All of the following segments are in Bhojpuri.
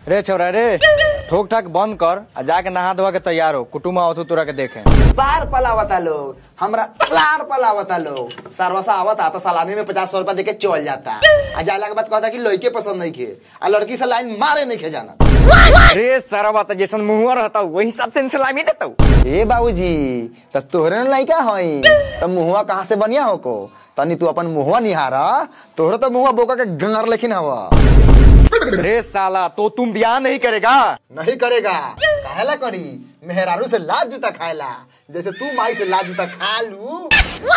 रे छोरा रे ठोक ठाक बंद कर आ जाके नहा धोआ के तैयार हो कुटुम्ब आवत हो तोरा के देखे बार पलावता लोग हमरा लार पलावता लोग सरवसा आवता तो सलामी में पचास सौ रुपया देके चल जाता आ जाला के बाद कहता कि लड़के पसंद नहीं खे आ लड़की से लाइन मारे नहीं खे जाना रे सारा बात जैसन मुहुआ रहता वही हिसाब से सलामी देता ए बाबूजी त तोहरे न लइका हई त मुहुआ कहाँ से बनिया हो को तनी तू अपन मुहुआ निहारा तोहरे तो मुहुआ बोका के गंगर लेकिन हवा रे साला तो तुम ब्याह नहीं करेगा नहीं करेगा काहेला करी मेहरारू से लाज जूता खाएला जैसे तू माई से लाज जूता खा लू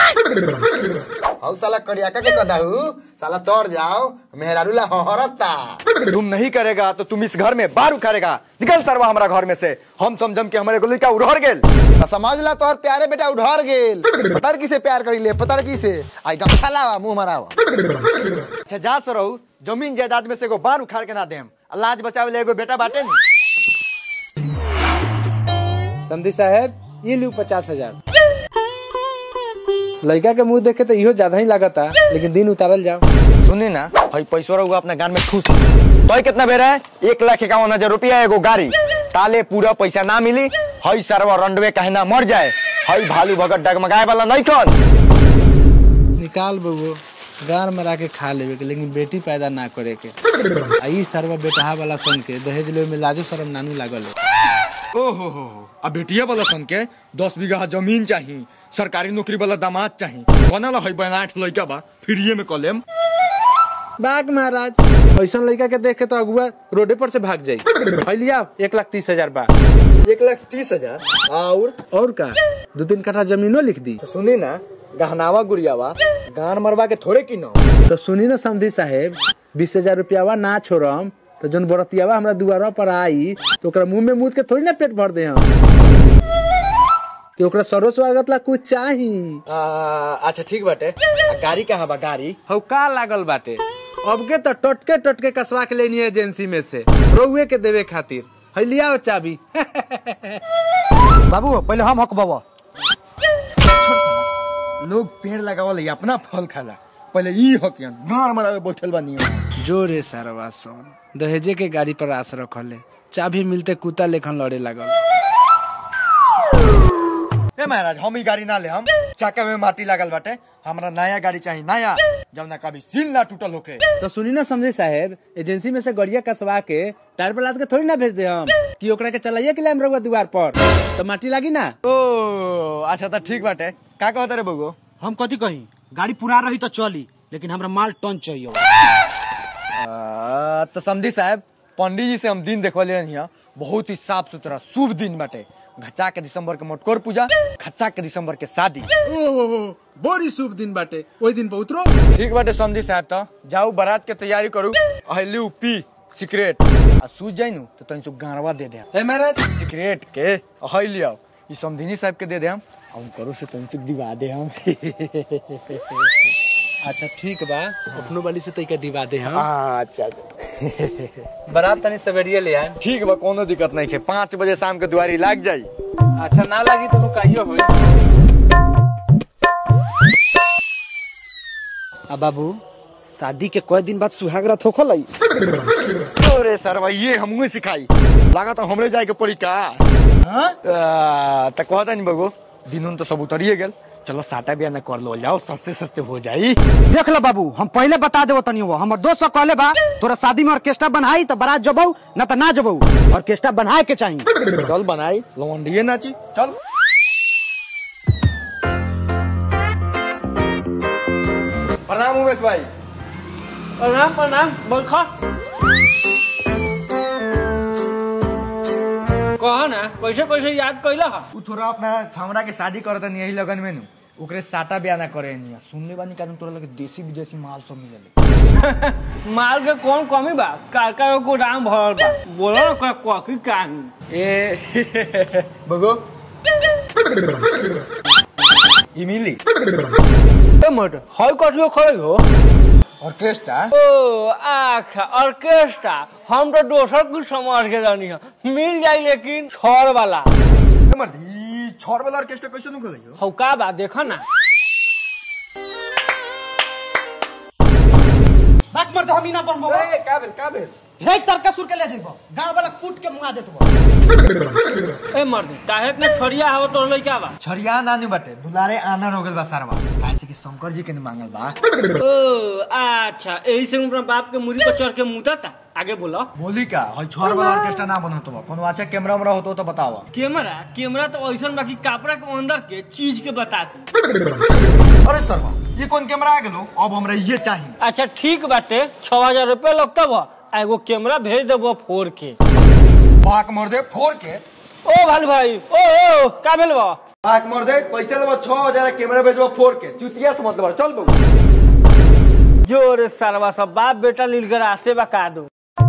हौ साला करियाका के कदाहू साला तोर जाओ मेहरारू ला हहरता तुम नहीं करेगा तो तुम इस घर में बार उखाड़ेगा निकल सरवा हमारा घर में से हम समझम के हमारे गोली का उड़हर गेल त समझ ला तोहर प्यारे बेटा उधर गेल पतर की से प्यार करी ले पतर की से आई गमछा लावा मुंह मरावा अच्छा जा सो रहू जमीन जायदाद में से एगो बार उखाड़ के ना देम लाज बचावे ले एगो बेटा बाटे नी समधी साहब ये लू पचास हजार लड़का के मुंह देखे तो इहो ज्यादा ही लागता लेकिन दिन उतारल जाओ सुनी ना हई पैसा रहुआ अपने गान में ठूस तो कितना बेरा है एक लाख इक्यावन हजार रुपया एगो गाड़ी ताले पूरा पैसा ना मिली हई सरवा रंडवे कहे ना मर जाए हई भालू भगत डगमगाए वाला नहीं कौन निकाल बउओ गार मरा के खा लेवे के लेकिन बेटी पैदा ना करे के आ ई सरवा बेटहा वाला सन के दहेज लेवे में लाजो शरम नानू लागल है ओहो हो हो अब बेटिया वाला सन के दस बीघा जमीन चाहिए सरकारी नौकरी वाला दामाद चाहिए बनल हई बनाठ लइका बा फ्रीए में कलेम बाग महाराज ऐसा लड़का के देख के तो अगुआ रोडे पर से भाग जाई है लिया एक लाख तीस हजार बा एक लाख तीस हजार और और का दो तीन कट्ठा जमीनो लिख दी सुनी ना गहनावा गुड़ियावा गान मरवा के थोड़े की ना तो सुनी ना समधी साहेब बीस हजार रुपयावा ना छोड़म तो जौन बरतियावा हमरा दुआरा पर आई तो ओकरा मुंह में मुद के थोड़ी ना पेट भर दे हम कि ओकरा सरो स्वागत ला कुछ चाही अच्छा ठीक बाटे आ गाड़ी कहाँ बा गाड़ी हौ का लागल बाटे अब के तो टटके टटके कसवा के लेनी एजेंसी में से रोहुए के देवे खातिर है लिया चाबी बाबू पहले हम हक बाबा लोग पेड़ लगावल अपना फल खाला पहले ई हकियन गान मरावे बैठल बानी जो रे सारवा सन दहेजे के गाड़ी पर आस रखले चाबी मिलते कुत्ता लेखन लड़े लागल ए महाराज हम ई गाड़ी ना ले हम चाका में माटी लागल बाटे हमरा नया गाड़ी चाहिए नया जब ना कभी सील ना टूटल होके तो सुनी ना समझे साहेब एजेंसी में से गड़िया कसवा के टायर पर लाद के थोड़ी ना भेज दे हम कि ओकरा के चलाइए के लाइम रहुआ द्वार पर तो माटी लागी ना ओ अच्छा तो ठीक बाटे का कहत रे बगो हम कथी कही गाड़ी पूरा रही तो चली लेकिन हमरा माल टन चाहिए आ, तो समझी साहब पंडित जी से हम दिन देखवले रही बहुत ही साफ सुथरा शुभ दिन बाटे घचा के दिसंबर के मोटकोर पूजा खच्चा के दिसंबर के शादी ओहो बड़ी शुभ दिन बाटे ओई दिन बहुत रो ठीक बाटे समझी साहब तो जाऊ बारात के तैयारी करू अहलू पी सिगरेट आ सूझ जाई नु तो तनी सु गारवा दे दे है महाराज सिगरेट के अहली आओ ई समधिनी साहब के दे दे हम हम करो से तनी सु दिवा दे हम अच्छा ठीक बा अपनो वाली से तैका दिवा दे हम अच्छा बारात तनी सवेरिये ले आए ठीक बा कोनो दिक्कत नहीं है पाँच बजे शाम के दुआरी लाग जाई अच्छा ना लागी तो काइयो होई आ बाबू शादी के कई दिन बाद सुहाग रात होखो लाई अरे सर भाई ये हमू सिखाई लगा तो हमरे जाए के पड़ी का तो कहता नहीं बगो दिनुन तो सब उतरिए गेल चलो साटा बिया न कर लो जाओ सस्ते सस्ते हो जाई देख लो बाबू हम पहले बता देबो तनी वो हमर दोस्त सब कहले बा तोरा शादी में ऑर्केस्ट्रा बनाई तो बारात जबऊ ना तो ना जबऊ ऑर्केस्ट्रा बनाए के चाहिए चल बनाई लवंडिये नाची चल प्रणाम उमेश भाई प्रणाम प्रणाम बरखा कहा ना कैसे कैसे याद कैला हा उ थोड़ा अपना छावड़ा के शादी करत नहीं यही लगन में नु ओकरे साटा बिया ना करे नहीं सुनले बानी का तोरा लगे देसी विदेशी माल सब मिलेले माल के कौन कमी बा कारका के गोदाम भरल बा बोलो ना कोई कॉफी काहे ए बगो ई मिली ए मट हई कटियो खड़े हो ऑर्केस्ट्रा ओ आखा ऑर्केस्ट्रा हम तो दोसर कुछ समझ के जानी है मिल जाई लेकिन छड़ वाला ए मर्द ई छोर वाला ऑर्केस्ट्रा कैसे नु खोलियो हौ का बा देखो ना बात मर तो हम ही ना बनबो ए का भेल का भेल हे तरका सुर के ले जेबो गांव वाला कूट के मुआ देतबो ए मर्द काहे इतना छड़िया हवा तोर लइका बा छरिया नानी बटे दुलारे आनर हो गेल बा सरवा ऐसे कि शंकर जी के ने मांगल बा ओ अच्छा यही से अपना बाप के मुरी पर चढ़ के मुता था आगे बोलो बोली का हई छोर वाला ऑर्केस्ट्रा ना बनत बा कोनो अच्छा कैमरा उमरा होतो तो बतावा कैमरा कैमरा तो ऐसा बाकी कपड़ा के अंदर के चीज के बताते अरे सरवा ये कौन कैमरा आ गेलो अब हमरा ये चाहिए अच्छा ठीक बाटे छह हजार रुपया लगता बा आ एगो कैमरा भेज देबो फोर के बाक मोर दे फोर के ओ भाल भाई ओ ओ का भेल बा बाक मोर दे पैसे लेबो 6000 कैमरा भेजबो फोर के चुतिया से मतलब चल बबू जोर सरवा सब बाप बेटा लीलकर आसे बका दो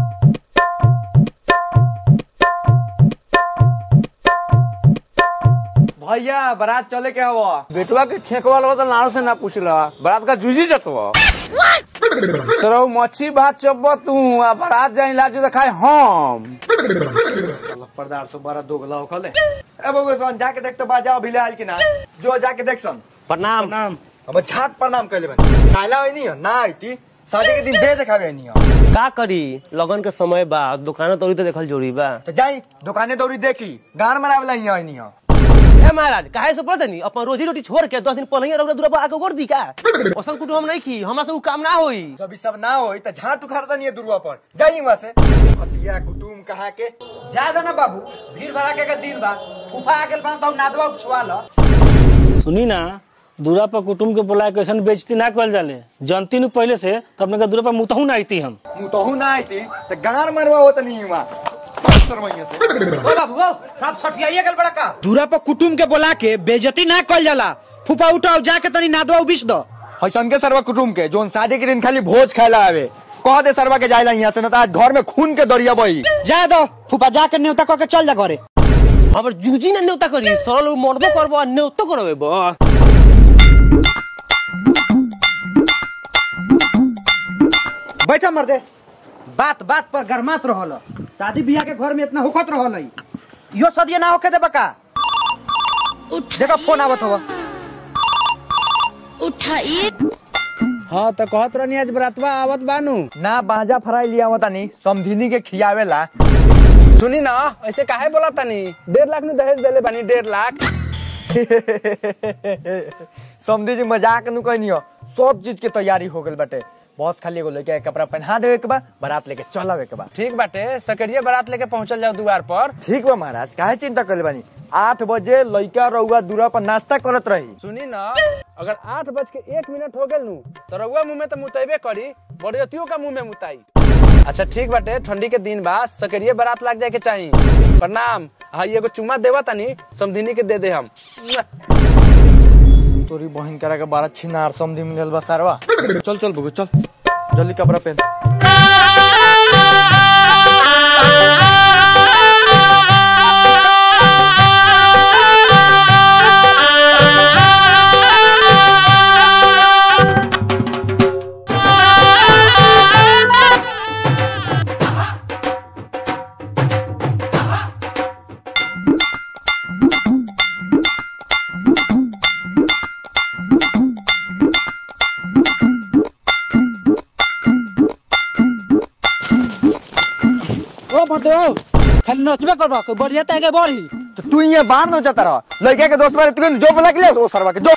भैया बारात चले के हवा बेटवा के छेकवा लो तो नारो से ना पूछला बारात का जूझी जतवा तोरा मच्छी भात चब्बो तू आ बारात जाई लाजो खाए हम पर्दार से बड़ा दोगला हो खले ए बबू सन जाके देख तो बाजा अभी ले आइल कि ना जो जाके देख सन प्रणाम प्रणाम अब छाट प्रणाम कैले बन काला होई नहीं हो, ना आईती शादी के दिन दे देखावे नहीं हो। का करी लगन के समय बा दुकान तोरी तो देखल जोड़ी बा तो जाई दुकाने दौड़ी देखी गान मनावे ला यहाँ नहीं हो। ए महाराज काहे से पड़त नहीं अपन रोजी रोटी छोड़ के दस दिन पहले रौदा दूरा पर आके कर दी का ओसन कुटु हम नहीं की हमरा से उ काम ना होई जब ई सब ना होई तो झाट उखाड़ता नहीं है दुरुआ पर जाई वहां से हटिया कुटुम कहा के जा दो ना बाबू भीड़ भड़ाके के दिन बा फूफा आ गेल बा तो नादवा उछवा ल सुनी ना दूरा पर कुटुम के बोला के ऐसन बेइज्जती ना कल जाले जनती नु पहले से तो अपने के दूरा पर मुतहू ना आईती हम मुंह तो ना आईती तो गान मरवा होता नहीं वहां शर्मैया से ओ बाबू ओ सब सठियाइए गेल बड़ा का दूरा पर कुटुम के बोला के बेइज्जती ना कल जाला फूफा उठाओ जाके तनी नादवा उबिस दो हसन के सरवा कुटुम के जोन शादी के दिन खाली भोज खाला आवे कह दे सरवा के जाइला यहाँ से ना तो आज घर में खून के दरिया बही जा दो फूफा जाके न्योता कह के चल जा घरे हमर जूजी ना न्योता करी सरल मरबो करबो आ न्योतो करबे बा बैठा मर दे बात बात पर गरमात रहल शादी बियाह के घर में इतना हुकत रहल है यो सदिया ना होके दे बका देखो फोन आवत हवा उठाइए हाँ तो कहत रहनी आज बरातवा आवत बानू ना बाजा फराई लिया होता नहीं समधिनी के खियावेला सुनी ना ऐसे काहे बोला तनी डेढ़ लाख नु दहेज देले बानी डेढ़ लाख समझी जी मजाक नु कहनी हो सब चीज के तैयारी हो गल बाटे बस खाली एगो लेके कपड़ा पहना देवे के बा बारात लेके चलावे के बा ठीक बाटे सकरिया बारात लेके पहुंचल जाओ द्वार पर ठीक बा महाराज काहे चिंता करले बानी आठ बजे लइका रउआ दूरा पर नाश्ता करत रही सुनी ना अगर आठ बज के एक मिनट हो गेल नु तो रउआ मुंह में तो मुतैबे करी बड़ियतियों का मुंह में मुताई अच्छा ठीक बाटे ठंडी के दिन बा सकरिये बारात लाग जाए के चाही प्रणाम हाई एगो चुम्मा देवा तनी समधिनी के दे दे हम तोरी बहन करा के बारह छिनार समधी मिलल बा सारवा चल चल बुगु चल जल्दी कपड़ा पहन ओ मर्दे ओ खाली नचबे करबा कोई बढ़िया ताके बढ़ी तो तू ये बाहर न जाता रह लइका के दोस्त बारे तू जो बोला के ले ओ सरवा के जो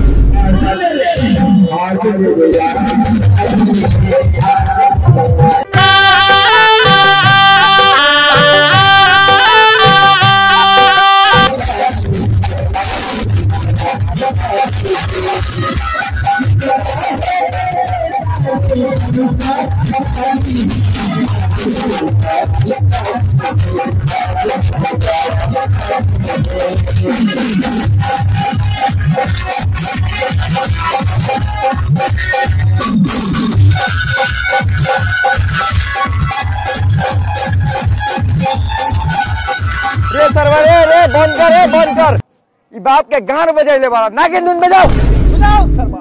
रे सरवा रे रे बंद कर रे बंद कर ई बाप के गान बजाइले बारा नागिन धुन बजाओ बजाओ सरवा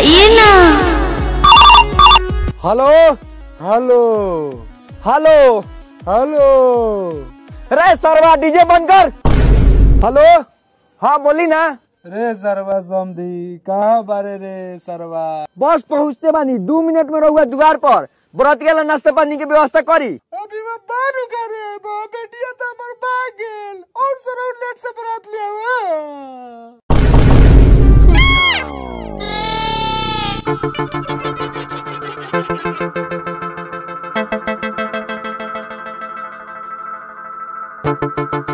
बताइए ना हेलो हेलो हेलो हेलो रे सरवा डीजे बंद कर हेलो हाँ बोली ना रे सरवा समधी कहाँ बारे रे सरवा बस पहुँचते बानी दू मिनट में रहुआ द्वार पर बरतिया ला नाश्ता पानी के व्यवस्था करी अभी मैं बारू करे बा बेटिया तो हमर भाग गेल और सर लेट से बरात लिया हुआ